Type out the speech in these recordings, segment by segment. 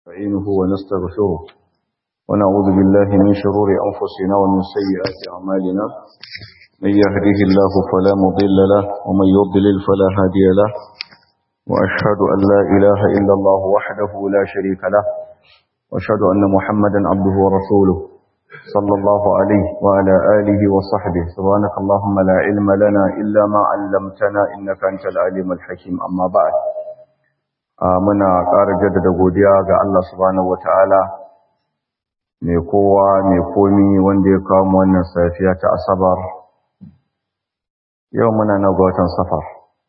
نستعينه ونستغفره ونعوذ بالله من شرور أنفسنا ومن سيئات أعمالنا من يهده الله فلا مضل له ومن يضلل فلا هادي له وأشهد أن لا إله إلا الله وحده لا شريك له وأشهد أن محمدا عبده ورسوله صلى الله عليه وعلى آله وصحبه سبحانك اللهم لا علم لنا إلا ما علمتنا إنك أنت العليم الحكيم أما بعد muna ƙara jaddada godiya ga Allah subhanahu wata'ala mai kowa mai komi wanda ya kawo wannan safiya ta asabar yau muna na ga watan safar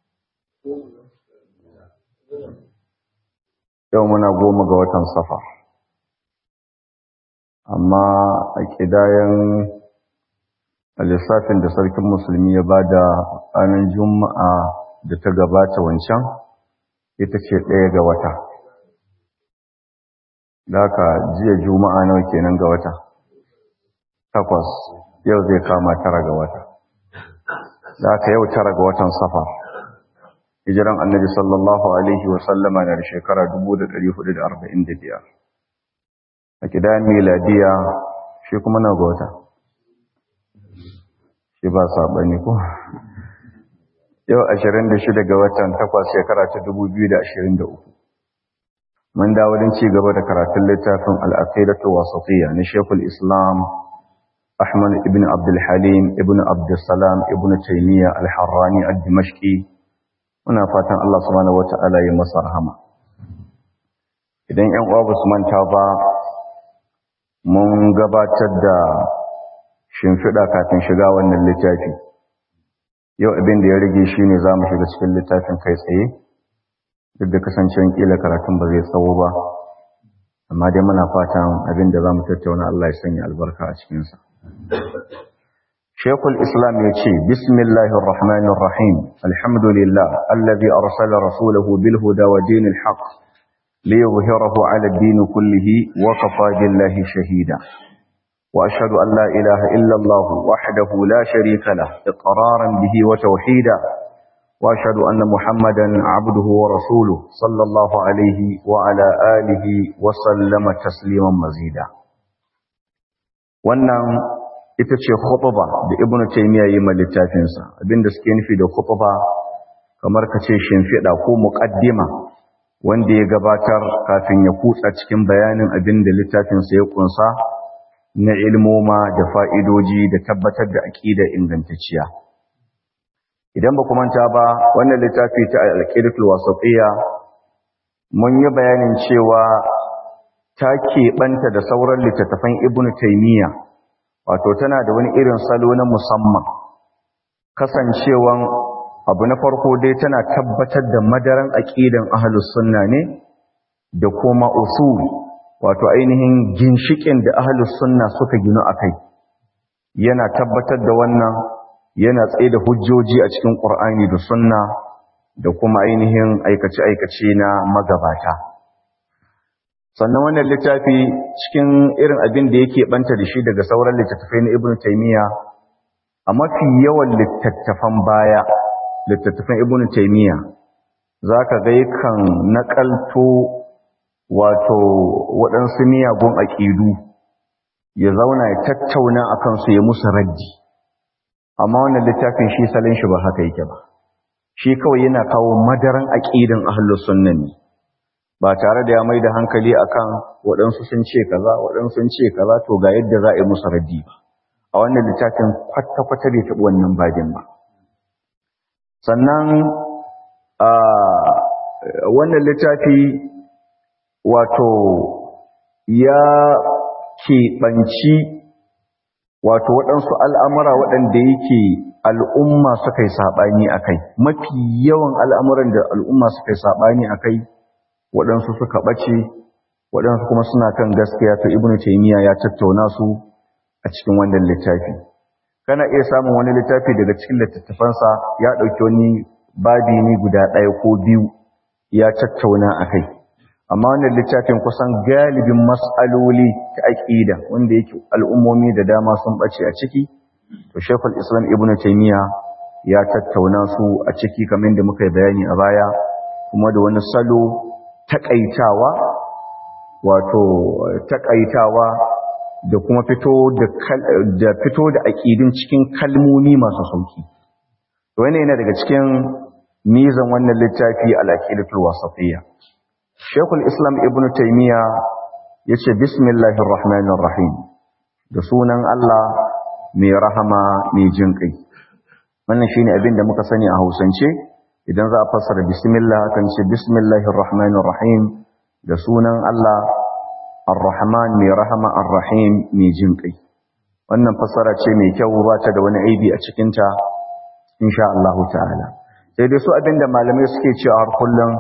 yau muna goma ga watan safar amma a ƙidayen lissafin da sarkin musulmi ya ba da ranar juma'a da ta gabata wancan ita ce ɗaya ga wata da haka jiya juma'a nawa kenan ga wata takwas yau zai kama tara ga wata da haka yau tara ga watan safa hijiran annabi sallallahu alaihi wasallama na da shekara 1445 a kidan miladiya shi kuma na ga wata shi ba saɓani ko yau 26 ga watan 8 shekara ta 2023 mun dawo don ci gaba da karatun littafin al-aqidatu wasatiyya na Sheikhul Islam Ahmad ibn Abdul Halim ibn Abdul Salam ibn Taymiyyah al-Harrani al-Dimashqi muna fatan Allah subhanahu wata'ala ya masa rahama idan ƴan uwa basu manta ba mun gabatar da shimfiɗa kafin shiga wannan littafi yau abin da ya rage shi ne za mu shiga cikin littafin kai tsaye duk da kasancewar ƙila karatun ba zai tsawo ba amma dai muna fatan abin da za mu tattauna Allah ya sanya albarka a cikinsa Shekul Islam ya ce, Bismillahir Rahmanir Rahim, Alhamdulillah, allazi arsala rasulahu bil huda wa dinil haqq liyuzhirahu ala ad-din kullihi wa kafa billahi shahida. وأشهد أن لا إله إلا الله وحده لا شريك له إقرارا به وتوحيدا وأشهد أن محمدا عبده ورسوله صلى الله عليه وعلى آله وسلم تسليما مزيدا wannan ita ce khutba da ibnu taymiya yi ma littafinsa abinda suke nufi da khutba kamar ka ce shimfiɗa ko muqaddima wanda ya gabatar kafin ya kutsa cikin bayanin abinda littafinsa ya kunsa na ilmoma da fa'idoji da tabbatar da aƙida ingantacciya. Idan ba manta ba, wannan littafi ta alƙidatul wasaƙiya mun yi bayanin cewa ta keɓanta da sauran littattafan Ibn Taymiyya, wato tana da wani irin salo na musamman. Kasancewan abu na farko dai tana tabbatar da madaran aƙidan ahalus sunna ne da kuma usul wato ainihin ginshikin da ahlus sunna suka ginu akai yana tabbatar da wannan yana tsaye da hujjoji a cikin qur'ani da sunna da kuma ainihin aikace aikace na magabata sannan wannan littafi cikin irin abin da yake banta da shi daga sauran littattafai na ibnu taymiya a mafi yawan littattafan baya littattafan ibnu taymiya zaka ga yakan nakalto wato waɗansu miyagun aƙidu ya zauna ya tattauna a kansu ya musu raddi amma wannan littafin shi salin shi ba haka yake ba shi kawai yana kawo madaran aƙidan ahlus sunna ne ba tare da ya mai da hankali akan waɗansu sun ce kaza waɗansu sun ce kaza to ga yadda za a yi musu raddi ba a wannan littafin kwata-kwata bai taɓa wannan badin ba sannan a wannan littafi wato ya keɓanci wato waɗansu al'amura waɗanda yake al'umma suka yi saɓani a kai mafi yawan al'amuran da al'umma suka yi saɓani a kai waɗansu suka ɓace waɗansu kuma suna kan gaskiya ta ibn taimiyya ya tattauna su a cikin wannan littafi kana iya samun wani littafi daga cikin littattafansa ya ɗauki wani babi ne guda ɗaya ko biyu ya tattauna a kai amma wannan littafin kusan galibin mas'aloli ta aqida wanda yake al'ummomi da dama sun bace a ciki to Sheikhul Islam Ibn Taymiyyah ya tattauna su a ciki kamar da muka yi bayani a baya kuma da wani salo takaitawa wato takaitawa da kuma fito da fito da aqidin cikin kalmomi masu sauki to wannan yana daga cikin mizan wannan littafi al-aqidatul wasatiyya Sheikhul Islam Ibn Taymiyyah yace bismillahir rahmanir rahim da sunan Allah mai rahama mai jin kai wannan shine abin da muka sani a Hausance idan za a fassara bismillah kan ce bismillahir rahmanir rahim da sunan Allah ar-rahman mai rahama ar-rahim mai jin kai wannan fassara ce mai kyau ba ta da wani aibi a cikin ta insha Allah ta'ala sai dai su abinda malamai suke cewa har kullum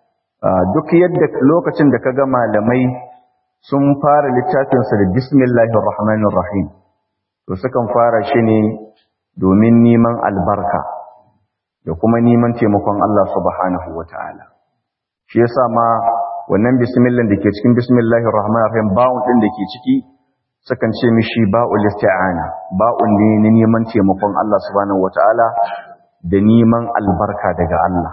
duk yadda lokacin da kaga malamai sun fara littafin sa da bismillahir rahmanir rahim to sukan fara shi ne domin neman albarka da kuma neman taimakon Allah subhanahu wataala shi yasa ma wannan bismillah da ke cikin bismillahir rahmanir rahim ba'un din da ke ciki sukan ce mishi ba'ul isti'ana ba'un ne na neman taimakon Allah subhanahu wataala da neman albarka daga Allah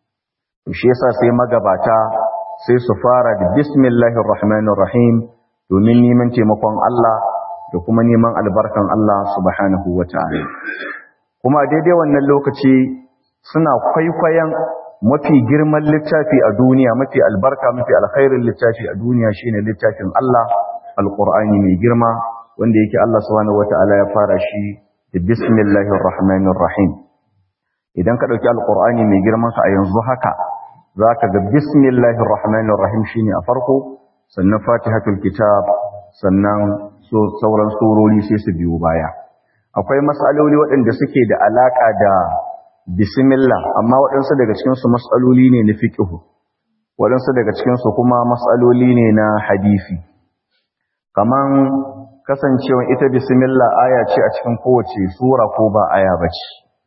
to shi yasa sai magabata sai su fara da bismillahir rahmanir rahim domin neman taimakon Allah da kuma neman albarkan Allah subhanahu wataala kuma daidai wannan lokaci suna kwaikwayon mafi girman littafi a duniya mafi albarka mafi alkhairin littafi a duniya shine littafin Allah alqur'ani mai girma wanda yake Allah subhanahu wataala ya fara shi da bismillahir rahmanir rahim idan ka dauki alqur'ani mai girman sa a yanzu haka zaka ga bismillahir rahmanir rahim shine a farko sannan fatihatul kitab sannan so sauran surori sai su biyo baya akwai matsaloli waɗanda suke da alaka da bismillah amma waɗansu daga cikin su matsaloli ne na fiqh waɗansu daga cikin su kuma matsaloli ne na hadisi kaman kasancewa ita bismillah aya ce a cikin kowace sura ko ba aya bace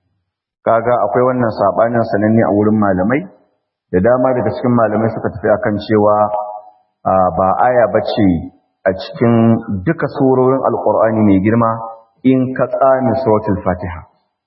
kaga akwai wannan sabanin sananne a wurin malamai da dama daga cikin malamai suka tafi akan cewa ba aya bace a cikin duka surorin alqur'ani mai girma in ka tsami suratul fatiha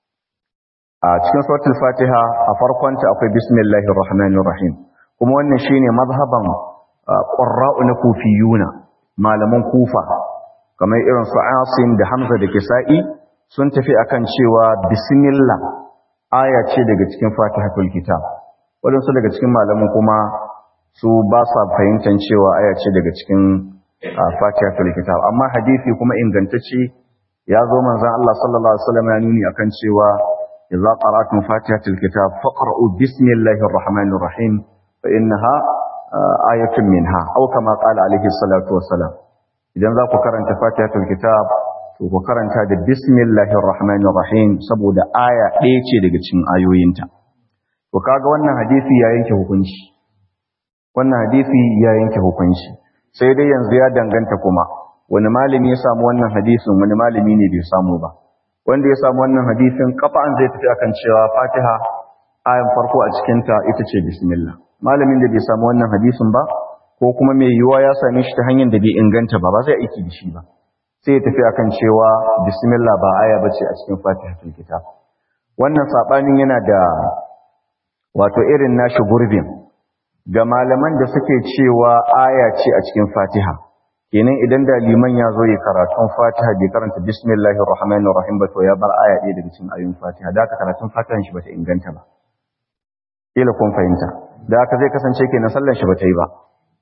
a cikin suratul fatiha a farkonta akwai bismillahir rahmanir rahim kuma wannan shine mazhaban qurra'u na kufiyuna malaman kufa kamar irin su asim da hamza da kisa'i sun tafi akan cewa bismillah aya ce daga cikin fatihatul kitab waɗansu daga cikin malaman kuma su ba sa fahimtar cewa aya ce daga cikin fatihatul kitab amma hadisi kuma ingantacce ya zo manzon Allah sallallahu alaihi wasallam ya nuni akan cewa idza qara'tum fatihatul kitab faqra'u bismillahir rahmanir rahim fa innaha ayatun minha aw kama qala alaihi salatu wassalam idan za ku karanta fatihatul kitab to ku karanta da bismillahir rahmanir rahim saboda aya ɗaya ce daga cikin ayoyinta to kaga wannan hadisi ya yanke hukunci wannan hadisi ya yanke hukunci sai dai yanzu ya danganta kuma wani malami ya samu wannan hadisin wani malami ne bai samu ba wanda ya samu wannan hadisin kafa'an zai tafi akan cewa fatiha ayan farko a cikinta ita ce bismillah malamin da bai samu wannan hadisin ba ko kuma mai yiwuwa ya same shi ta hanyar da bai inganta ba ba zai aiki da shi ba sai ya tafi akan cewa bismillah ba aya bace a cikin fatihatul kitab wannan sabanin yana da wato irin nashi gurbin ga malaman da suke cewa aya ce a cikin fatiha kenan idan da liman ya zo ya karatun fatiha bai karanta bismillahir rahmanir rahim ba to ya bar aya ɗaya daga cikin ayoyin fatiha da aka karatun fatihan shi bata inganta ba kila kun fahimta da aka zai kasance kenan sallan shi bata yi ba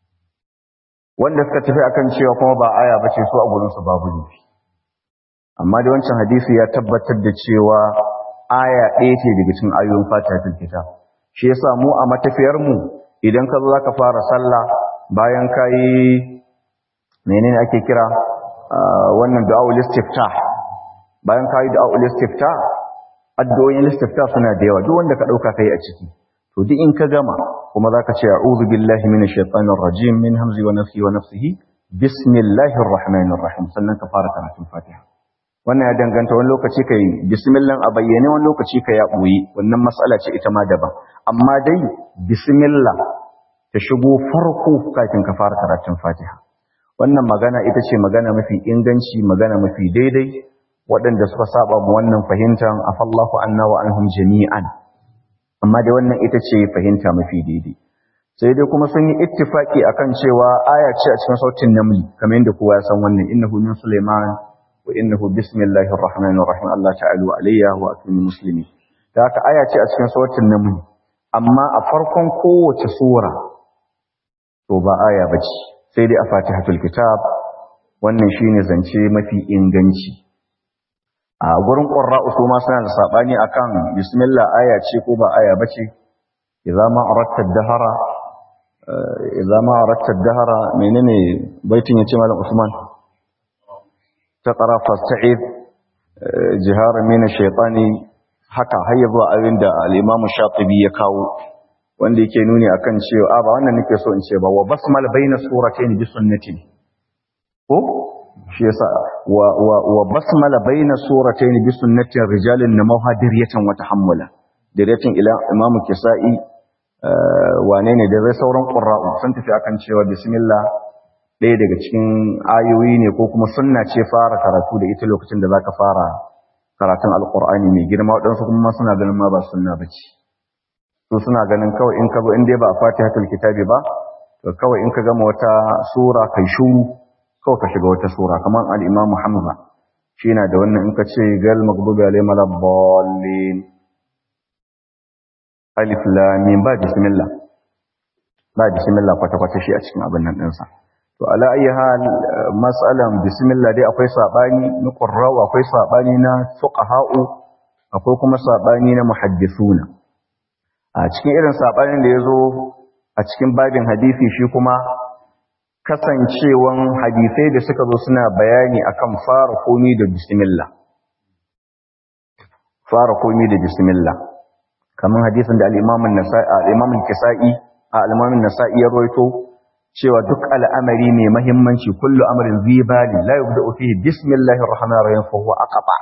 wanda suka tafi akan cewa kuma ba aya bace su a gurin su babu nufi amma da wancan hadisi ya tabbatar da cewa aya ɗaya ce daga cikin ayoyin fatihatul kitab shi yasa mu a matafiyar mu idan ka zo zaka fara sallah bayan kai menene ake kira wannan du'aul istiftah bayan kai du'aul istiftah addu'o'in istiftah suna da yawa duk wanda ka dauka kai a ciki to duk in ka gama kuma zaka ce a'udhu billahi minash shaitanir rajim min hamzi wa nafsi wa nafsihi bismillahir rahmanir rahim sannan ka fara karatun fatiha wannan ya danganta wani lokaci kai bismillah a bayyane wani lokaci kai ya boye wannan mas'ala ce ita ma daban amma dai bismillah ta shigo farko kafin ka fara karatun fatiha wannan magana ita ce magana mafi inganci magana mafi daidai waɗanda suka saba mu wannan fahimtar afallahu anna wa anhum jami'an amma da wannan ita ce fahimta mafi daidai sai dai kuma sun yi ittifaki akan cewa aya ce a cikin sautin namli kamar yadda kowa ya san wannan innahu min sulaiman wa innahu bismillahir rahmanir rahim Allah ta'ala alayya wa atuni muslimin da haka aya ce a cikin sautin namli amma a farkon kowace sura to ba aya bace sai dai a fatihatul kitab wannan shine zance mafi inganci a gurin qurra'u su ma suna da sabani akan bismillah aya ce ko ba aya bace idza ma aratta ad-dahara idza ma aratta ad-dahara menene baitin yace malam usman taqra fasta'id jihara min ash-shaytani haka har zuwa abin da al-imam shatibi ya kawo wanda yake nuni akan cewa a ba wannan nake so in ce ba wa basmal baina suratayn bi sunnati ko shi yasa wa wa wa basmala baina suratayn bi sunnati rijalin namaha diriyatan wa tahammula diriyatan ila imamu kisa'i wane ne da zai sauran qurra'u sun tafi akan cewa bismillah ɗaya daga cikin ayoyi ne ko kuma sunna ce fara karatu da ita lokacin da zaka fara karatun alqur'ani mai girma waɗansu kuma suna ganin ma ba sunna bace su suna ganin kawai in ka zo in dai ba a fatihatul kitabi ba to kawai in ka gama wata sura kai shuru kawai ka shiga wata sura kamar al-imam Hamza shi na da wannan in ka ce gal maghdubi alaihim waladdallin alif lam mim ba bismillah ba bismillah kwata kwata shi a cikin abin nan dinsa to ala ayi hal mas'alan bismillah dai akwai sabani na qurra'u akwai sabani na fuqaha'u akwai kuma sabani na muhaddisuna a cikin irin saɓanin da ya zo a cikin babin hadisi shi kuma kasancewan hadisai da suka zo suna bayani akan fara komi da bismillah fara komi da bismillah kamar hadisin da al-imamun nasa'i al-imamun kisa'i al-imamun nasa'i ya rawaito cewa duk al'amari mai muhimmanci kullu amrin zibali la yubda'u fihi bismillahir rahmanir rahim fa huwa aqba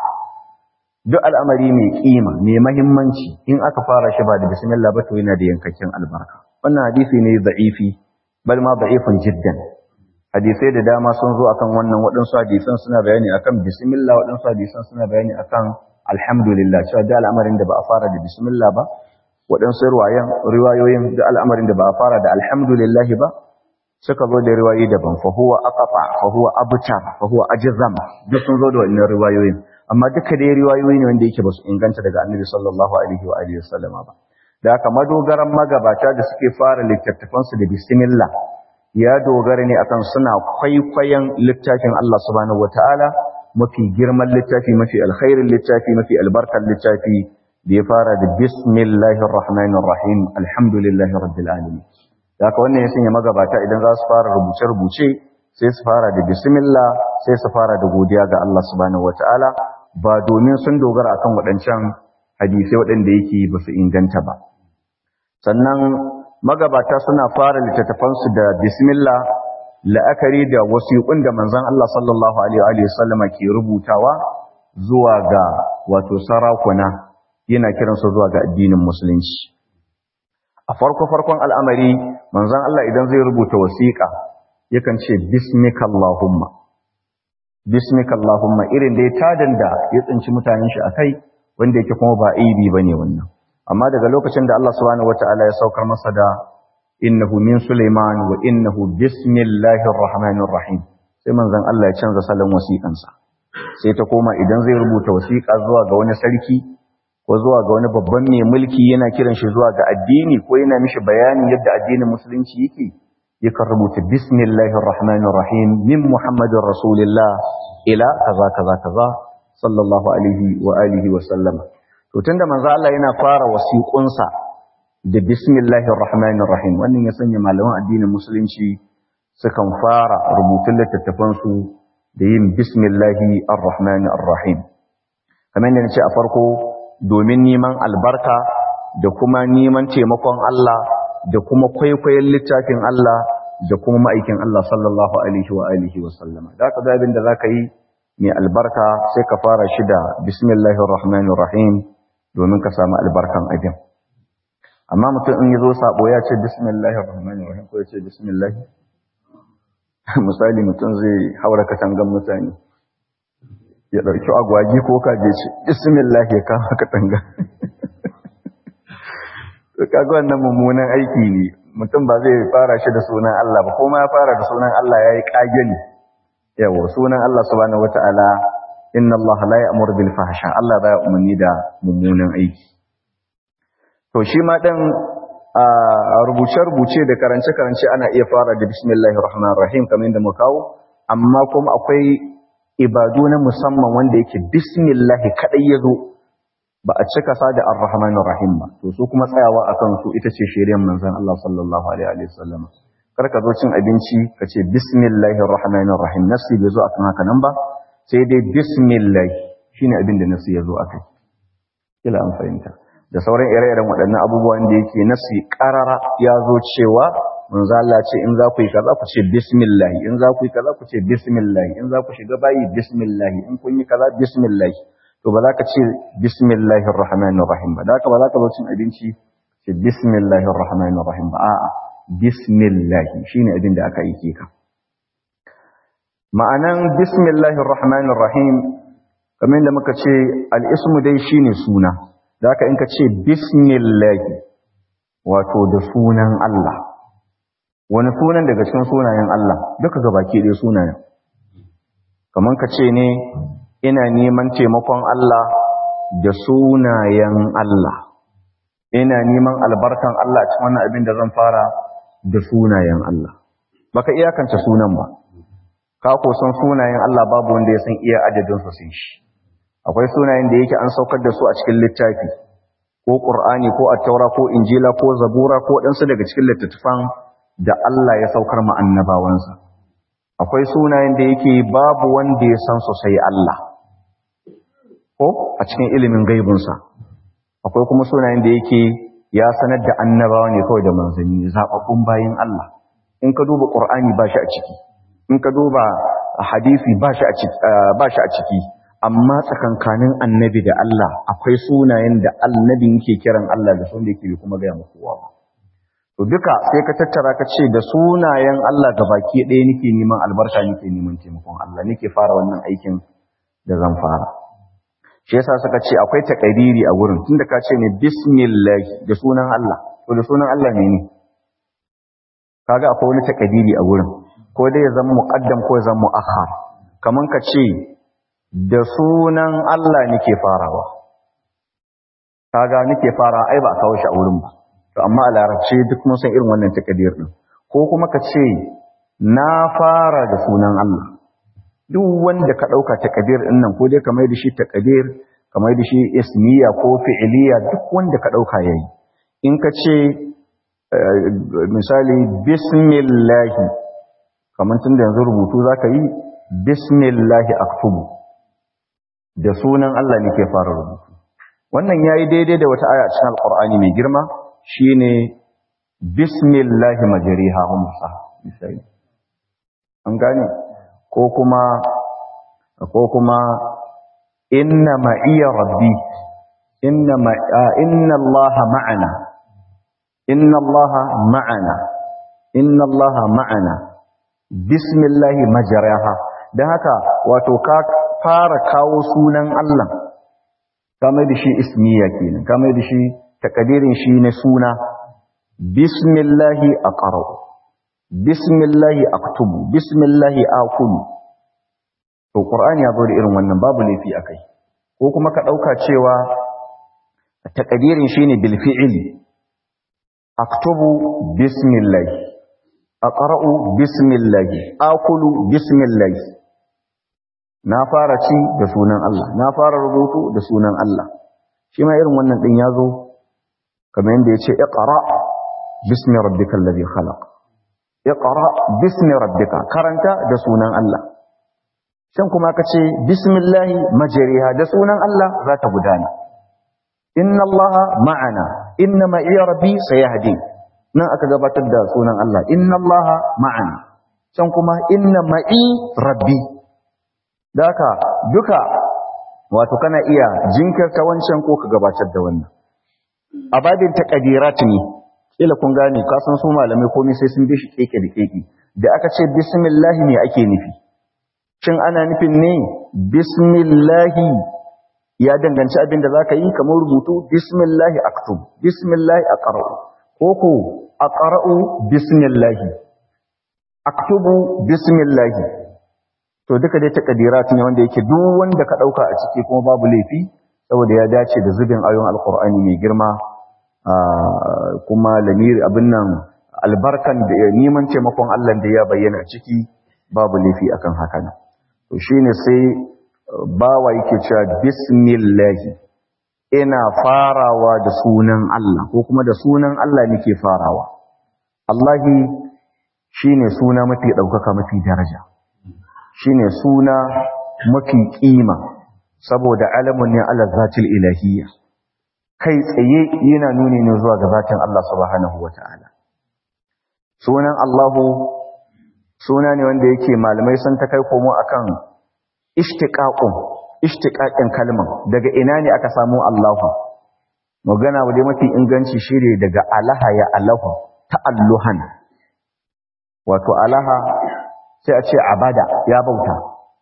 duk al'amari mai kima mai mahimmanci in aka fara shi ba da bismillah ba to yana da yankakken albarka wannan hadisi ne da'ifi bal ma da'ifun jiddan hadisai da dama sun zo akan wannan waɗansu hadisan suna bayani akan bismillah waɗansu hadisan suna bayani akan alhamdulillah cewa da al'amarin da ba a fara da bismillah ba waɗansu riwayan riwayoyin da al'amarin da ba a fara da alhamdulillah ba suka zo da riwayoyi daban fa huwa aqfa fa huwa abtar fa huwa ajzam duk sun zo da wannan riwayoyin amma duka dai riwayoyi ne wanda yake ba su inganta daga annabi sallallahu alaihi wa alihi wasallama ba da haka madogaran magabata da suke fara littattafansu da bismillah ya dogara ne akan suna kwaikwayon littafin Allah subhanahu wataala mafi girman littafi mafi alkhairin littafi mafi albarkar littafi da ya fara da bismillahir rahmanir rahim alhamdulillahi rabbil alamin da haka wannan ya sanya magabata idan za su fara rubuce rubuce sai su fara da bismillah sai su fara da godiya ga Allah subhanahu wataala ba domin sun dogara akan waɗancan hadisai waɗanda yake ba su inganta ba sannan magabata suna fara littattafansu da bismillah la'akari da wasiƙun da manzon Allah sallallahu alaihi wa sallama ke rubutawa zuwa ga wato sarakuna yana kiransu zuwa ga addinin musulunci a farko farkon al'amari manzon Allah idan zai rubuta wasiƙa yakan ce bismika allahumma bismika Allahumma irin da ya tadan da ya tsinci mutanen shi akai wanda yake kuma ba aibi bane wannan amma daga lokacin da Allah subhanahu wataala ya saukar masa da innahu min Sulaiman wa innahu bismillahir rahmanir rahim sai manzon Allah ya canza salon wasiƙansa sai ta koma idan zai rubuta wasiƙa zuwa ga wani sarki ko zuwa ga wani babban mai mulki yana kiran shi zuwa ga addini ko yana mishi bayanin yadda addinin musulunci yake yakan rubuta bismillahir rahmanir rahim min muhammadin rasulillah ila kaza kaza kaza sallallahu alaihi wa alihi wa sallam to tunda manzo Allah yana fara wasiƙunsa da bismillahir rahmanir rahim wannan ya sanya malaman addinin musulunci sukan fara rubutun littattafan su da yin bismillahi arrahmanir rahim kamar yadda nace a farko domin neman albarka da kuma neman taimakon Allah da kuma kwaikwayon littafin Allah da kuma ma'aikin Allah sallallahu alaihi wa alihi wa sallama da ka abin da zaka yi mai albarka sai ka fara shi da bismillahir rahmanir rahim domin ka samu albarkan abin amma mutum in yazo sabo ya ce bismillahir rahmanir rahim ko ya ce bismillah misali mutum zai haura katangan mutane ya dauki agwagi ko kaje ce bismillah ya kama katanga to kaga wannan mummunan aiki ne mutum ba zai fara shi da sunan Allah ba kuma ya fara da sunan Allah yayi kage ne yawa sunan Allah subhanahu wataala inna Allah la ya'muru bil fahsha Allah baya umarni da mummunan aiki to shi ma dan a rubuce-rubuce da karance-karance ana iya fara da bismillahir rahmanir rahim kamar yadda muka kawo amma kuma akwai ibadu na musamman wanda yake bismillah kadai yazo ba a cika sa da ar-rahmanir rahim ba to su kuma tsayawa akan su ita ce shiriyar manzon Allah sallallahu alaihi wa sallam kar ka zo cin abinci ka ce bismillahir rahmanir rahim nasi bai zo akan haka nan ba sai dai bismillah shine abin da nasi yazo akai kila an fahimta da sauran ire-iren waɗannan abubuwan da yake nasi ƙarara ya zo cewa manzo Allah ce in za ku yi kaza ku ce bismillah in za ku yi kaza ku ce bismillah in za ku shiga bayi bismillah in kun yi kaza bismillah to ba za ka ce bismillahir rahmanir rahim ba da haka ba za ka zo cin abinci ce bismillahir rahmanir rahim ba a'a bismillah shine abin da aka yi ka ma'anan bismillahir rahmanir rahim kamar da muka ce al-ismu dai shine suna da haka in ka ce bismillahi wato da sunan Allah wani sunan daga cikin sunayen Allah duka gabaki ɗaya sunayen kamar ka ce ne ina neman taimakon Allah da sunayen Allah ina neman albarkan Allah cikin wannan abin da zan fara da sunayen Allah baka iyakance sunan ba ka ko san sunayen Allah babu wanda ya san iya adadin su sai shi akwai sunayen da yake an saukar da su a cikin littafi ko Qur'ani ko At-Taura ko Injila ko Zabura ko ɗansu daga cikin littattafan da Allah ya saukar ma annabawansa akwai sunayen da yake babu wanda ya san su sai Allah ko a cikin ilimin gaibunsa akwai kuma sunayen da yake ya sanar da annabawa ne kawai da manzanni zababbun bayin Allah in ka duba Qur'ani ba shi a ciki in ka duba hadisi ba shi a ciki ba shi a ciki amma tsakankanin annabi da Allah akwai sunayen da annabi yake kiran Allah da sun da yake kuma gaya muku kowa ba to duka sai ka tattara ka ce da sunayen Allah baki ɗaya nake neman albarka nake neman taimakon Allah nake fara wannan aikin da zan fara shi yasa suka ce akwai takadiri a wurin tunda ka ce ne bismillah da sunan Allah to da sunan Allah ne ne kaga akwai wani takadiri a wurin ko dai ya zama muqaddam ko ya zama muakhar kaman ka ce da sunan Allah nake farawa kaga nake fara ai ba a kawo shi a wurin ba to amma a larabci duk mun san irin wannan takadir din ko kuma ka ce na fara da sunan Allah duk wanda ka dauka takadir din nan ko dai kamar da shi takadir kamar da shi ismiya ko fi'iliya duk wanda ka dauka yayi in ka ce misali bismillah kamar tun da yanzu rubutu zaka yi bismillah aktubu da sunan Allah nake fara rubutu wannan yayi daidai da wata aya a cikin alqur'ani mai girma shine bismillahi majriha wa musa misali an gane ko kuma ko kuma inna ma'iya rabbi inna ma inna allaha ma'ana inna allaha ma'ana inna allaha ma'ana bismillahi majriha dan haka wato ka fara kawo sunan Allah kamar da shi ismiya kenan kamar da shi takadirin shi na suna bismillahi aqra'u bismillahi aktubu bismillahi aqulu to qur'ani ya zo da irin wannan babu laifi akai ko kuma ka dauka cewa takadirin shine bil fi'li aktubu bismillahi aqra'u bismillahi aqulu bismillahi na fara ci da sunan Allah na fara rubutu da sunan Allah shi ma irin wannan din yazo kamar yanda yace iqra bismi rabbikal ladhi khalaq iqra bismi rabbika karanta da sunan Allah shan kuma kace bismillahi majriha da sunan Allah za ta gudana inna Allah ma'ana inna ma iya rabbi sayahdi nan aka gabatar da sunan Allah inna Allah ma'ana can kuma inna ma'i rabbi da haka duka wato kana iya jinkirta wancan ko ka gabatar da wannan a babin taqdirat ne kila kun gane ka san su malamai komai sai sun bi shi keke da keke da aka ce bismillah ne ake nufi shin ana nufin ne bismillah ya danganci abin da zaka yi kamar rubutu bismillah aktub bismillah aqra ko ko aqra'u bismillah aktubu bismillah to duka dai takadirat ne wanda yake duk wanda ka dauka a ciki kuma babu laifi saboda ya dace da zubin ayoyin alqur'ani mai girma kuma lamir abin nan albarkan da neman taimakon Allah da ya bayyana ciki babu laifi akan haka nan to shine sai bawa yake cewa bismillah ina farawa da sunan Allah ko kuma da sunan Allah nake farawa Allahi shine suna mafi daukaka mafi daraja shine suna mafi kima saboda alamun ne ala zatil ilahiyya kai tsaye yana nuni ne zuwa ga zatin Allah subhanahu wataala sunan Allahu suna ne wanda yake malamai sun ta kai komo akan ishtiqaqun ishtiqaqin kalman daga ina ne aka samu Allahu magana wadai mafi inganci shine daga alaha ya alahu ta'alluhan wato alaha sai a ce abada ya bauta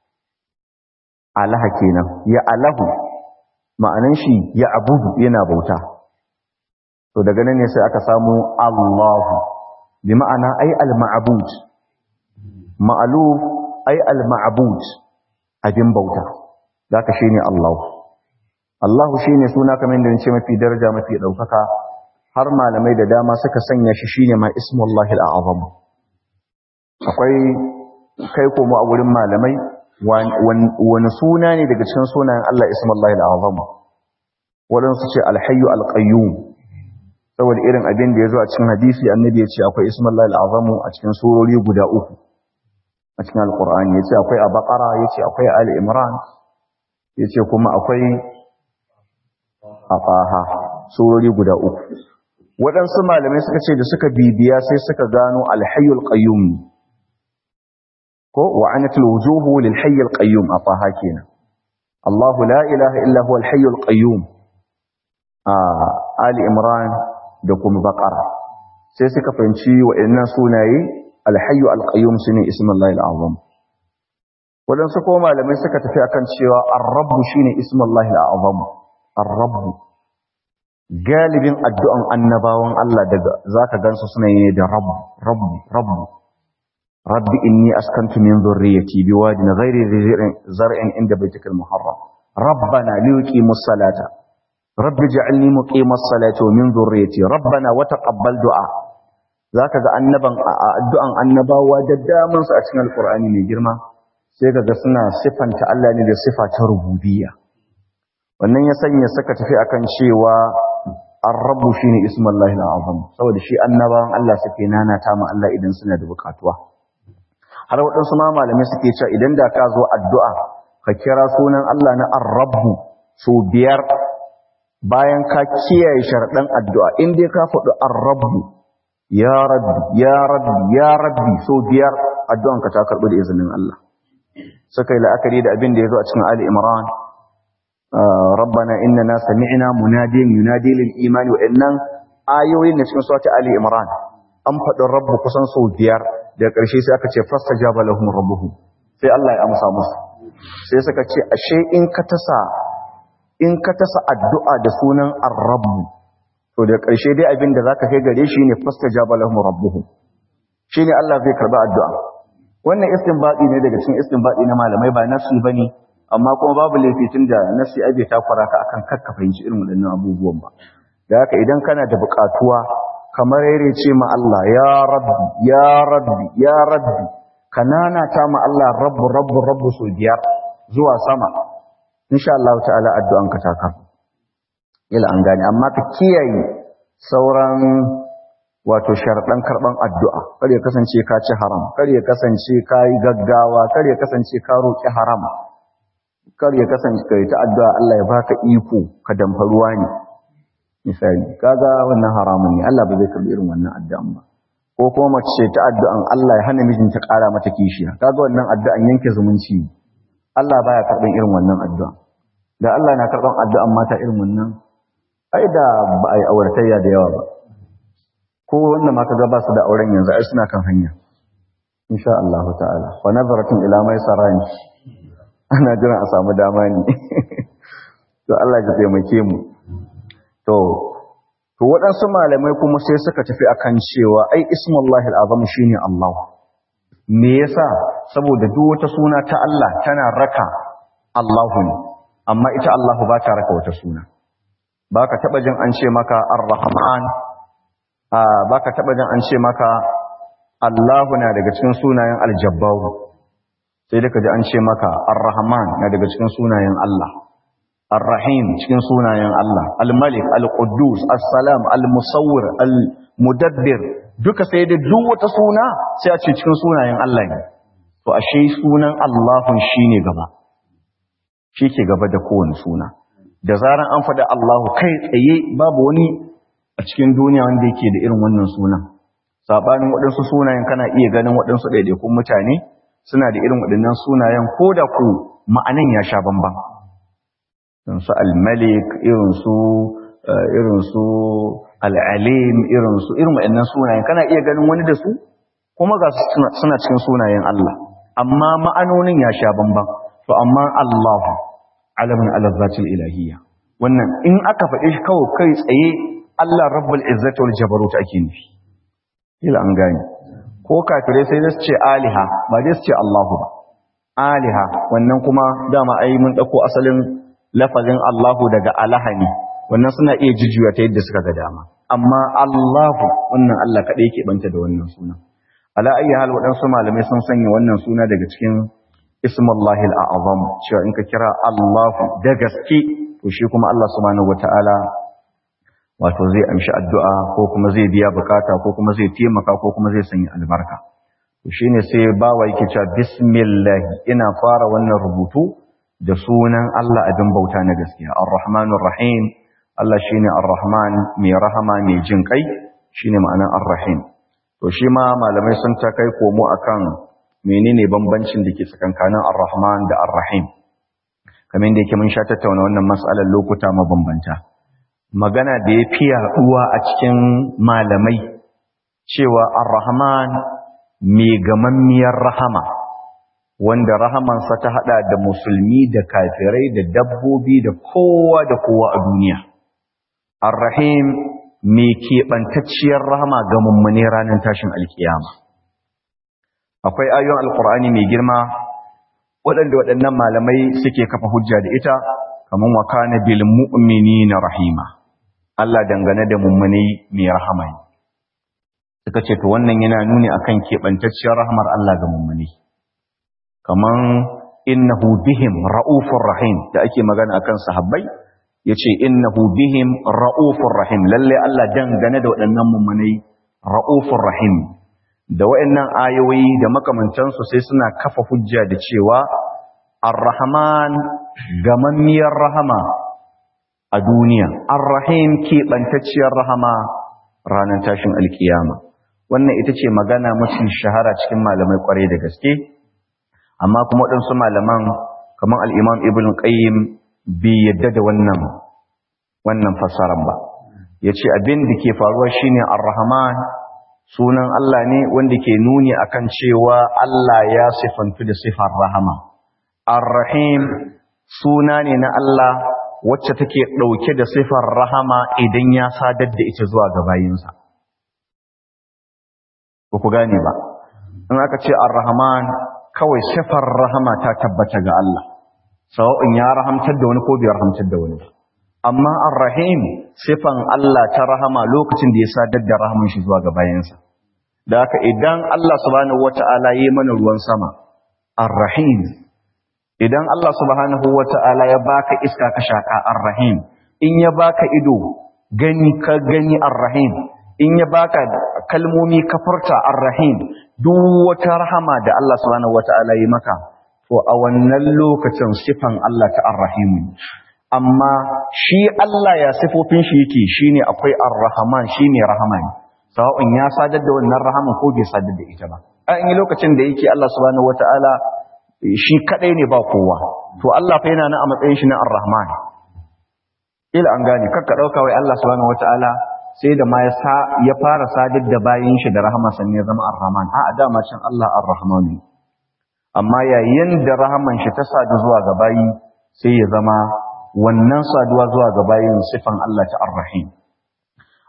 alaha kenan ya alahu ma'anan shi ya abudu yana bauta to daga nan ne sai aka samu Allahu bi ma'ana ai al-ma'bud ma'luf ai al-ma'bud abin bauta zaka shine Allah Allah shine suna kamar da nace mafi daraja mafi daukaka har malamai da dama suka sanya shi shine ma ismullahi al-azam akwai kai komo a wurin malamai wani suna ne daga cikin sunayen Allah ismullahi al-azam wadansu ce al-hayyu al-qayyum saboda irin abin da yazo a cikin hadisi annabi ya ce akwai ismullahi al-azam a cikin surori guda uku a cikin alkur'ani ya ce akwai a bakara ya ce akwai ali imran ya ce kuma akwai a faha surori guda uku waɗansu malamai suka ce da suka bibiya sai suka gano alhayyul qayyum ko wa anatul wujuhu lil hayyul qayyum a faha kenan Allahu la ilaha illa huwa alhayyul qayyum a ali imran da kuma bakara sai suka fahimci waɗannan sunaye alhayyu alqayyum shine ismullahi alazam wadansu ko malamai suka tafi akan cewa ar-rabb shine ismullahi alazam ar-rabb galibin addu'an annabawan Allah daga zaka gansu suna yi da rabb rabb rabb rabbi inni askantu min dhurriyyati biwadin ghairi zar'in inda baytikal muharram rabbana liqimus salata rabbi ij'alni muqimas salati wa min dhurriyyati rabbana wa taqabbal du'a za ka ga annaban addu'an annabawa da damansu a cikin alkur'ani mai girma sai ka ga suna siffanta Allah ne da siffa ta rububiyya wannan ya sanya suka tafi akan cewa ar-rabbu shine ismullahi al-azam saboda shi annabawan Allah suke nanata ma Allah idan suna da bukatuwa har waɗansu ma malamai suke cewa idan da ka zo addu'a ka kira sunan Allah na ar-rabbu so biyar bayan ka kiyaye sharaɗan addu'a in dai ka faɗi ar-rabbu ya rabbi ya rabbi ya rabbi so biyar addu'anka ta karɓi da izinin Allah suka yi la'akari da abin da ya zo a cikin Ali Imran rabbana innana sami'na munadiyan yunadi lil imani wa innan ayoyin da cikin surati Ali Imran an faɗi rabbu kusan so biyar daga ƙarshe sai aka ce fastajaba lahum rabbuhum sai Allah ya amsa musu sai suka ce ashe in ka tasa in ka tasa addu'a da sunan ar-rabbu to da ƙarshe dai abin da zaka kai gare shi ne fastajaba lahum rabbuhum shine Allah zai karba addu'a wannan istinbadi ne daga cikin istinbadi na malamai ba nafsi bane amma kuma babu laifi tunda nafsi abe ta kwara ka akan kakka fahimci irin waɗannan abubuwan ba da haka idan kana da buƙatuwa kamar yare ce ma Allah ya rabbi ya rabbi ya rabbi kanana ta ma Allah rabbu rabbu rabbu so biyar zuwa sama insha Allah ta'ala addu'anka ta karba ila an gane amma ka kiyaye sauran wato sharaɗan karɓan addu'a kar ya kasance ka ci haram kar ya kasance ka yi gaggawa kar ya kasance ka roƙi haram kar ya kasance ka yi ta addu'a Allah ya baka iko ka damfa ruwa ne misali kaga wannan haramun ne Allah ba zai karɓi irin wannan addu'an ba ko kuma mace ta addu'an Allah ya hana mijinta ƙara mata kishiya kaga wannan addu'an yanke zumunci Allah baya karɓan irin wannan addu'a da Allah na karɓan addu'an mata irin wannan ai da ba a yi auratayya da yawa ba ko wanda ma kaga ba su da auren yanzu ai suna kan hanya insha Allah ta'ala wa nazaratun ila mai sarani ana jira a samu dama ne to Allah ya taimake mu to to waɗansu malamai kuma sai suka tafi akan cewa ai ismullahi al'azam shine Allah me yasa saboda duk wata suna ta Allah tana raka Allahu ne amma ita Allahu ba ta raka wata suna baka taba jin an ce maka ar-rahman baka taba jin an ce maka Allahu na daga cikin sunayen aljabbaru sai da kaji an ce maka ar-rahman na daga cikin sunayen Allah ar-rahim cikin sunayen Allah al-malik al-quddus as-salam al-musawwir al-mudabbir duka sai da duk wata suna sai a ce cikin sunayen Allah ne to ashe sunan Allahun shine gaba shi ke gaba da kowane suna da zaran an faɗi Allahu kai tsaye babu wani a cikin duniya wanda yake da irin wannan sunan sabanin waɗansu sunayen kana iya ganin waɗansu ɗaiɗaikun mutane suna da irin waɗannan sunayen ko da ku ma'anan ya sha bamban irin su al-malik irin su irin su al-alim irin su irin waɗannan sunayen kana iya ganin wani da su kuma ga suna cikin sunayen Allah amma ma'anonin ya sha bamban to amma Allahu alamun ala zatil ilahiyya wannan in aka faɗi shi kawai kai tsaye Allah rabbul izzati wal jabarut ake nufi ila an gane ko kafirai sai da su ce aliha ba dai su ce Allahu ba aliha wannan kuma dama ai mun dauko asalin lafazin Allahu daga alaha ne wannan suna iya jujjuya ta yadda suka ga dama amma Allahu wannan Allah kadai yake banta da wannan suna ala ayi hal waɗansu malamai sun sanya wannan suna daga cikin ismullahi al'azam cewa in ka kira Allahu da gaske to shi kuma Allah subhanahu wataala wato zai amshi addu'a ko kuma zai biya bukata ko kuma zai taimaka ko kuma zai sanya albarka to shine sai bawa yake cewa bismillah ina fara wannan rubutu da sunan Allah abin bauta na gaskiya ar-rahmanur rahim Allah shine ar-rahman mai rahama mai jin kai shine ma'anar ar-rahim to shi ma malamai sun ta kai komo akan menene bambancin da ke tsakankanin ar-rahman da ar-rahim kamar da yake mun sha tattauna wannan mas'alar lokuta mabambanta magana da ya fi yaduwa a cikin malamai cewa ar-rahman mai gamammiyar rahama wanda rahamansa ta hada da musulmi da kafirai da dabbobi da kowa da kowa a duniya ar-rahim mai keɓantacciyar rahama ga mummune ranar tashin alkiyama akwai ayoyin alkur'ani mai girma waɗanda waɗannan malamai suke kafa hujja da ita kamar wa kana bil mu'minina rahima Allah dangane da mummune mai rahama ne suka ce to wannan yana nuni akan keɓantacciyar rahmar Allah ga mummune kamar innahu bihim ra'ufur rahim da ake magana akan sahabbai yace innahu bihim ra'ufur rahim lalle Allah dangane da waɗannan mummunai ra'ufur rahim da waɗannan ayoyi da makamantansu sai suna kafa hujja da cewa ar-rahman gamammiyar rahama a duniya ar-rahim keɓantacciyar rahama ranar tashin alkiyama wannan ita ce magana mafi shahara cikin malamai kwarai da gaske amma kuma waɗansu malaman kamar al'imam ibn qayyim bai yadda da wannan wannan fassaran ba ya ce abin da ke faruwa shine ar-rahman sunan Allah ne wanda ke nuni akan cewa Allah ya sifantu da sifar rahama ar-rahim suna ne na Allah wacce take ɗauke da sifar rahama idan ya sadar da ita zuwa ga bayinsa ba ku gane ba in aka ce ar-rahman kawai sifar rahama ta tabbata ga Allah sawa'in ya rahamtar da wani ko bai rahamtar da wani amma ar-rahim sifan Allah ta rahama lokacin da ya sadar da rahaman shi zuwa ga bayansa da haka idan Allah subhanahu wata'ala yayi mana ruwan sama ar-rahim idan Allah subhanahu wata'ala ya baka iska ka shaka ar-rahim in ya baka ido gani ka gani ar-rahim in ya baka kalmomi ka furta ar-rahim duk wata rahama da Allah subhanahu wata'ala yi maka to a wannan lokacin sifan Allah ta ar-rahim amma shi Allah ya sifofin shi yake shine akwai ar-rahman shine rahman sawa'un ya sadar da wannan rahaman ko bai sadar da ita ba a in lokacin da yake Allah subhanahu wata'ala shi kadai ne ba kowa to Allah fa yana nan a matsayin shi na ar-rahman ila an gane kakka dauka wai Allah subhanahu wata'ala sai da ma ya fara sadar da bayin shi da rahama sannan ya zama ar-rahman a dama can Allah ar-rahman ne amma yayin da rahaman shi ta sadu zuwa ga bayi sai ya zama wannan saduwa zuwa ga bayin sifan Allah ta ar-rahim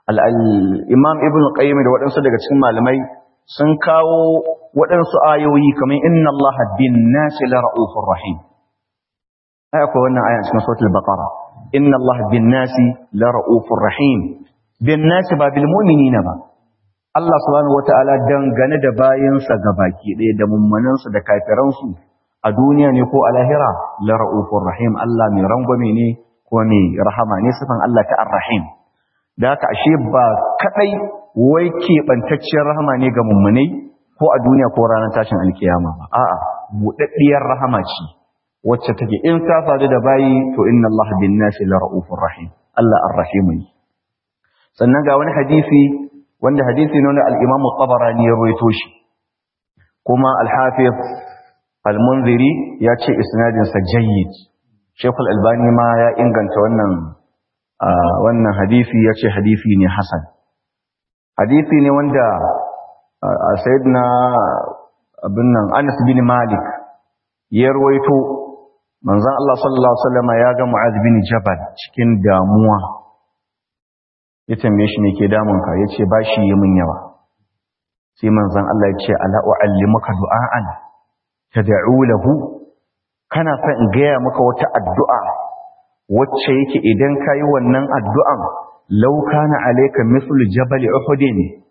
al-imam ibn qayyim da waɗansu daga cikin malamai sun kawo waɗansu ayoyi kamar inna allaha bin nasi la ra'ufur rahim ai akwai wannan aya cikin suratul baqara inna allaha bin nasi la ra'ufur rahim bin nasi ba bil mu'minina ba Allah subhanahu wata'ala dangane da bayinsa gabaki ɗaya da mummanansu da kafiransu a duniya ne ko a lahira la ra'ufur rahim Allah mai rangwame ne ko mai rahama ne sifan Allah ta ar-rahim da haka ashe ba kadai wai keɓantacciyar rahama ne ga mummunai ko a duniya ko ranar tashin alkiyama ba a'a buɗaɗɗiyar rahama ce wacce take in ta faru da bayi to inna Allah bin nasi la ra'ufur rahim Allah ar-rahim ne sannan ga wani hadisi wanda hadisi ne wanda al-Imam tabarani ya rawaito shi kuma al-Hafiz al-Munziri ya ce isnadin sa jayyid Sheikh al-Albani ma ya inganta wannan wannan hadisi ya ce hadisi ne hasan hadisi ne wanda sayyidina abin nan Anas bin Malik ya rawaito manzon Allah sallallahu alaihi wasallam ya ga Mu'adh bin Jabal cikin damuwa ya tambaye shi me ke damun ka yace bashi yi min yawa sai manzon Allah ya ce ala uallimuka du'aan tad'u lahu kana son in gaya maka wata addu'a wacce yake idan kayi wannan addu'an law kana alayka mithlu jabal uhud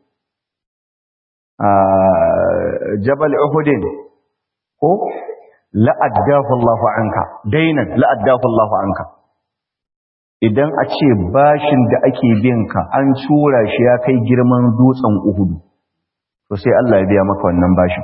jabal uhud ko la'addahu Allahu anka dainan la'addahu Allahu anka idan a ce bashin da ake bin ka an cura shi ya kai girman dutsen Uhud to sai Allah ya biya maka wannan bashin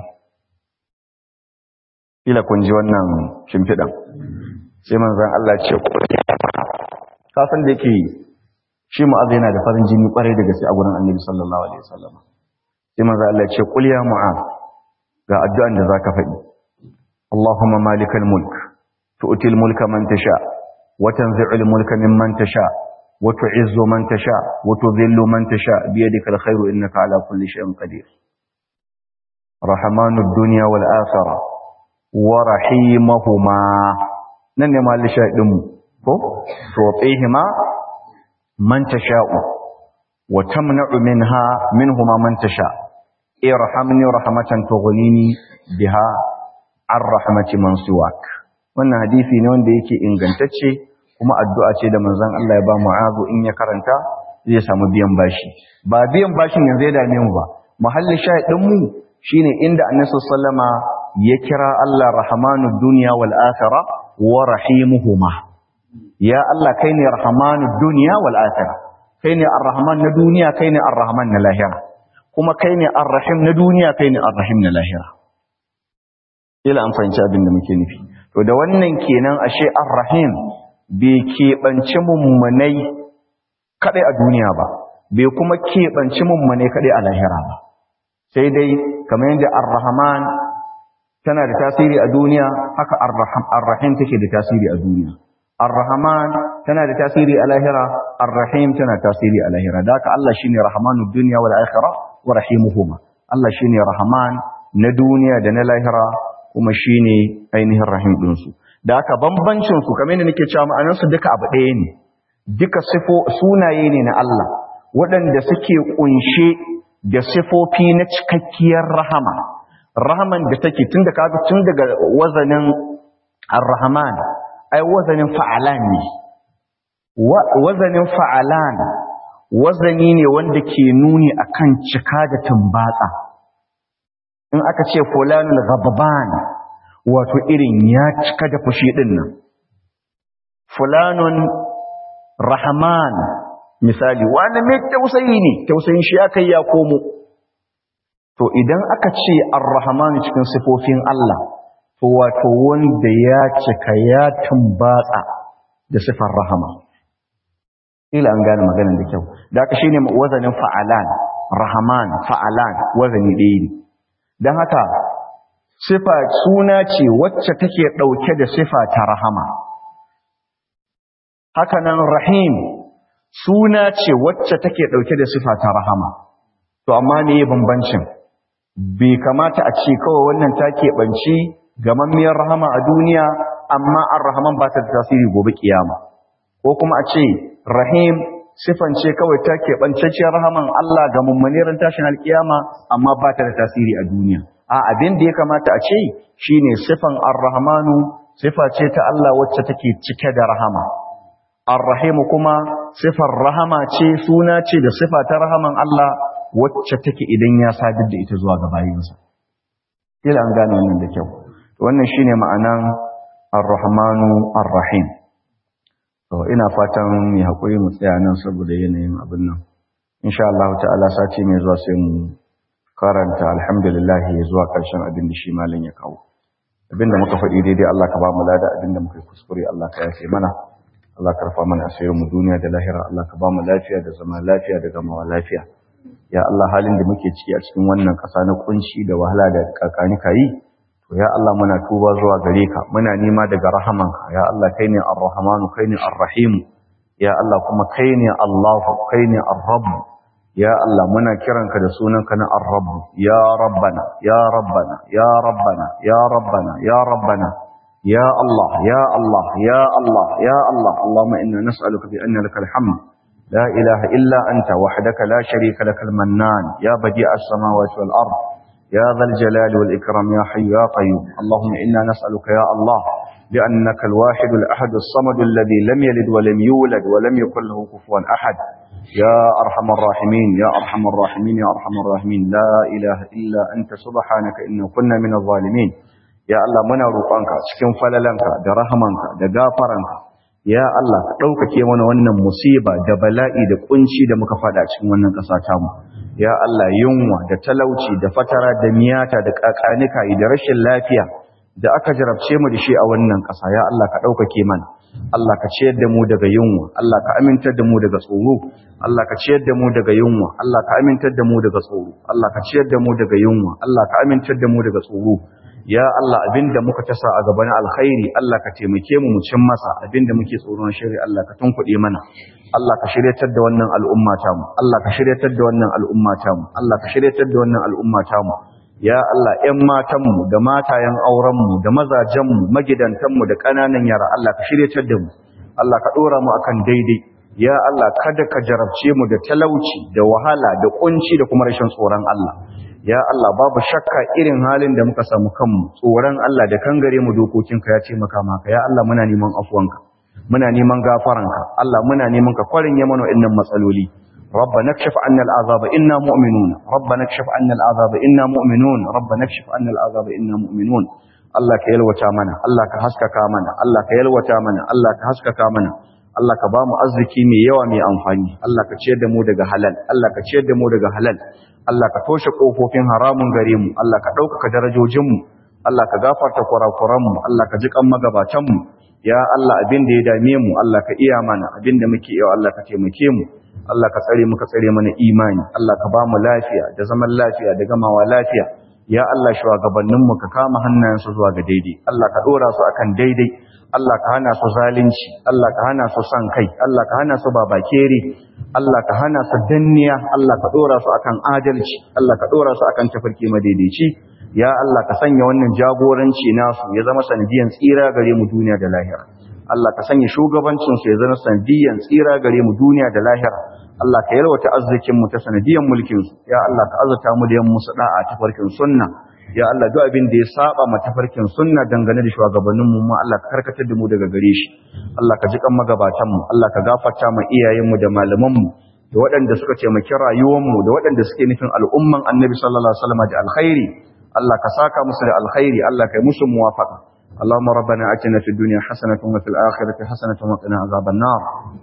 kila kun ji wannan shimfidan sai manzon Allah ce ka san da yake shi mu'az yana da farin jini kwarai da gaske a gurin Annabi sallallahu alaihi wasallam sai manzon Allah ya ce qul ya mu'az ga addu'an da zaka faɗi اللهم مالك الملك تؤتي الملك من تشاء وتنزع الملك ممن تشاء وتعز من تشاء وتذل من تشاء بيدك الخير إنك على كل شيء قدير رحمن الدنيا والآخرة ورحيمهما نن ما لشاهدهم تعطيهما من تشاء وتمنع منها منهما من تشاء ارحمني رحمة تغنيني بها an rahmati man siwak wannan hadisi ne wanda yake ingantacce kuma addu'a ce da manzon Allah ya ba Mu'adh in ya karanta zai samu biyan bashi ba biyan bashin yanzu ya dame mu ba muhallin shahidin mu shine inda Annabi sallama ya kira Allah rahmanud dunya wal akhirah wa rahimuhuma ya Allah kai ne rahmanud dunya wal akhirah kai ne arrahman na duniya kai ne arrahman na lahira kuma kai ne arrahim na duniya kai ne arrahim na lahira ila an fahimci abin da muke nufi to da wannan kenan ashe ar-rahim bai keɓanci mummunai kaɗai a duniya ba bai kuma keɓanci mummunai kaɗai a lahira ba sai dai kamar yadda ar-rahman tana da tasiri a duniya haka ar-rahim take da tasiri a duniya ar-rahman tana da tasiri a lahira ar-rahim tana tasiri a lahira da haka Allah shine rahmanud dunya wal akhirah wa rahimuhuma Allah shine rahman na duniya da na lahira kuma shi ne ainihin rahim ɗinsu da aka bambancinsu kamar yadda nake cewa ma'anarsu duka abu ɗaya ne duka sunaye ne na Allah waɗanda suke ƙunshe da sifofi na cikakkiyar rahama rahaman da take tun da kaga tun daga wazanin ar-rahman ai wazanin fa'alan ne wazanin fa'alan wazani ne wanda ke nuni akan cika da tumbatsa in aka ce fulanul ghadban wato irin ya cika da fushi din nan fulanun rahman misali wani mai tausayi ne tausayin shi ya kai ya komo to idan aka ce ar-rahman cikin sifofin Allah to wato wanda ya cika ya tumbatsa da sifar rahama ila an gane maganar da kyau da aka shine wazanin fa'alan rahman fa'alan wazani ɗaya ne don haka sifa suna ce wacce take ɗauke da sifa ta rahama hakanan rahim suna ce wacce take ɗauke da sifa ta rahama to amma ne ya bambancin bai kamata a ce kawai wannan ta keɓanci gamammiyar rahama a duniya amma an rahaman ba ta da tasiri gobe kiyama ko kuma a ce rahim sifan ce kawai ta keɓancacciyar rahaman Allah ga mummunerin tashin alkiyama amma ba ta da tasiri a duniya a abin da ya kamata a ce shine sifan ar-rahmanu sifa ce ta Allah wacce take cike da rahama ar-rahimu kuma sifar rahama ce suna ce da sifa ta rahaman Allah wacce take idan ya sadar da ita zuwa ga bayinsa kila an gane wannan da kyau wannan shine ma'anan ar-rahmanu ar-rahim to ina fatan mu hakuri mu tsaya nan saboda yanayin abin nan insha Allah ta'ala sati mai zuwa sai mu karanta alhamdulillah zuwa karshen abin da shi malam ya kawo abinda muka faɗi daidai Allah ka ba mu lada abinda muka yi kuskure Allah ka yafe mana Allah ka rufa mana asirin mu duniya da lahira Allah ka ba mu lafiya da zama lafiya da gamawa lafiya ya Allah halin da muke ciki a cikin wannan ƙasa na kunci da wahala da kakani kayi to ya Allah muna tuba zuwa gare ka muna nema daga rahamanka ya Allah kai ne ar-rahmanu kai ne ar-rahim ya Allah kuma kai ne Allahu kai ne ar-rabb ya Allah muna kiranka da sunanka na ar-rabb ya rabbana ya rabbana ya rabbana ya rabbana ya rabbana ya Allah ya Allah ya Allah ya Allah Allahumma inna nas'aluka bi anna lakal hamd لا إله إلا أنت وحدك لا شريك لك المنان يا بديع السماوات والأرض يا ذا الجلال والإكرام يا حي يا قيوم اللهم إنا نسألك يا الله بأنك الواحد الأحد الصمد الذي لم يلد ولم يولد ولم يكن له كفوا أحد يا أرحم الراحمين يا أرحم الراحمين يا أرحم الراحمين لا إله إلا أنت سبحانك إنا كنا من الظالمين يا الله منا روقانك cikin falalanka da rahamanka da gafaranka ya Allah ka ɗaukake mana wannan musiba da bala'i da kunci da muka fada cikin wannan ƙasa tamu ya Allah yunwa da talauci da fatara da miyata da kakanika da rashin lafiya da aka jarabce mu da shi a wannan ƙasa ya Allah ka ɗaukake mana Allah ka ciyar da mu daga yunwa Allah ka amintar da mu daga tsoro Allah ka ciyar da mu daga yunwa Allah ka amintar da mu daga tsoro Allah ka ciyar da mu daga yunwa Allah ka amintar da mu daga tsoro ya Allah abinda muka tasa a gaban alkhairi Allah ka taimake mu mu cin masa abinda muke tsoron shiri Allah ka tunkuɗe mana Allah ka shiryatar da wannan al'umma ta mu Allah ka shiryatar da wannan al'umma ta mu Allah ka shiryatar da wannan al'umma ta mu ya Allah ƴan matan mu da matayen auren mu da mazajen mu magidantan mu da ƙananan yara Allah ka shiryatar da mu Allah ka dora mu akan daidai ya Allah kada ka jarabce mu da talauci da wahala da kunci da kuma rashin tsoron Allah ya Allah babu shakka irin halin da muka samu kanmu tsoron Allah da kangare mu dokokinka ya ce maka maka ya Allah muna neman afuwanka muna neman gafaranka Allah muna neman ka kwarin ya mana innan matsaloli ربنا اكشف عنا العذاب إنا مؤمنون ربنا اكشف عنا العذاب إنا مؤمنون ربنا اكشف عنا العذاب إنا مؤمنون Allah ka yalwata mana Allah ka haskaka mana Allah ka yalwata mana Allah ka haskaka mana Allah ka ba mu arziki mai yawa mai amfani Allah ka ciyar da mu daga halal Allah ka ciyar da mu daga halal Allah ka toshe kofofin haramun gare mu Allah ka ɗaukaka darajojin mu Allah ka gafarta kurakuran mu Allah ka ji kan magabatan mu ya Allah abin da ya dame mu Allah ka iya mana abin da muke yau Allah ka taimake mu Allah ka tsare mu ka tsare mana imani Allah ka ba mu lafiya da zaman lafiya da gamawa lafiya ya Allah shugabanninmu ka kama hannayensu zuwa ga daidai Allah ka dora su akan daidai Allah ka hana su zalunci Allah ka hana su san kai Allah ka hana su babakere Allah ka hana su danniya Allah ka dora su akan adalci Allah ka dora su akan tafarki madaidaici ya Allah ka sanya wannan jagoranci nasu ya zama sanadiyan tsira gare mu duniya da lahira Allah ka sanya shugabancin su ya zama sanadiyan tsira gare mu duniya da lahira Allah ka yalwata arzikin mu ta sanadiyan mulkin su ya Allah ka azurta mu da yan musu da'a ta farkin sunna ya Allah duk abin da ya saba ma tafarkin sunna dangane da shugabannin mu ma Allah ka karkatar da mu daga gare shi Allah ka ji kan magabatan mu Allah ka gafarta ma iyayen mu da malaman mu da waɗanda suka taimaki rayuwar mu da waɗanda suke nufin al'umman Annabi sallallahu alaihi wasallam da alkhairi Allah ka saka musu da alkhairi Allah ka yi musu muwafaqa اللهم ربنا اتنا في الدنيا حسنه وفي الاخره حسنه وقنا عذاب النار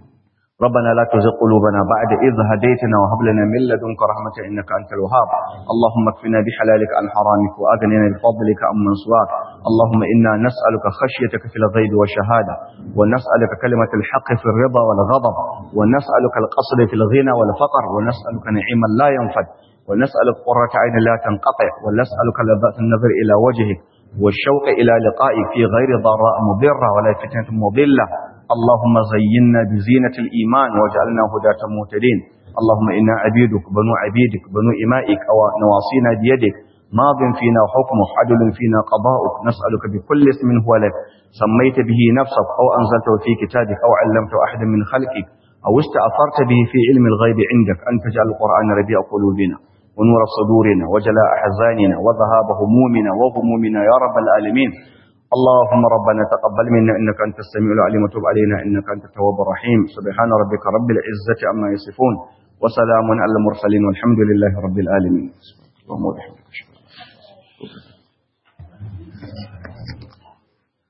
ربنا لا تزغ قلوبنا بعد إذ هديتنا وهب لنا من لدنك رحمة إنك أنت الوهاب اللهم اكفنا بحلالك عن حرامك وأغننا بفضلك عمن سواك اللهم إنا نسألك خشيتك في الغيب والشهادة ونسألك كلمة الحق في الرضا والغضب ونسألك القصد في الغنى والفقر ونسألك نعيما لا ينفد ونسألك قرة عين لا تنقطع ونسألك لذات النظر إلى وجهك والشوق إلى لقائك في غير ضراء مضرة ولا فتنة مضلة اللهم زينا بزينة الإيمان واجعلنا هداة مهتدين اللهم إنا عبيدك بنو عبيدك بنو إمائك أو نواصينا بيدك ماض فينا حكمك عدل فينا قضاؤك نسألك بكل اسم هو لك سميت به نفسك أو أنزلته في كتابك أو علمته أحد من خلقك أو استأثرت به في علم الغيب عندك أن تجعل القرآن ربيع قلوبنا ونور صدورنا وجلاء أحزاننا وذهاب همومنا وغمومنا يا رب العالمين اللهم ربنا تقبل منا إنك أنت السميع العليم وتب علينا إنك أنت التواب الرحيم سبحان ربك رب العزة عما يصفون وسلام على المرسلين والحمد لله رب العالمين اللهم وبحمدك